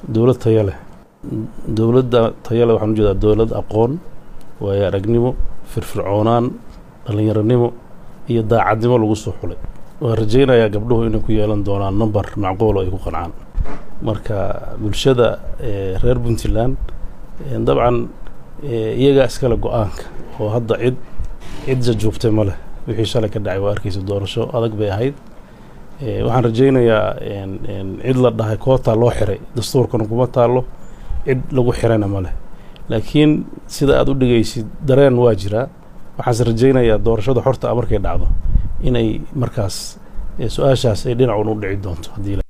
dowlad tayo leh dowladda tayo leh waxaan ujeedaa dowlad aqoon waayo aragnimo firfircoonaan dhallinyaronimo iyo daacadnimo lagu soo xulay waan rajaynayaa gabdhuhu inay ku yeelan doonaan number macquulo ay ku qancaan marka bulshada reer puntland dabcan iyagaa iskale go-aanka oo hadda cid cid jajuubtay ma leh wixii shalay ka dhacay waa arkaysa doorasho adag bay ahayd waxaan rajaynayaa cid la dhahay kootaa loo xiray dastuurkana kuma taallo cid lagu xirayna ma leh laakiin sida aad u dhigaysid dareen waa jiraa waxaanse rajaynayaa doorashada xorta a markay dhacdo inay markaas su-aashaas ay dhinacun u dhici doonto haddii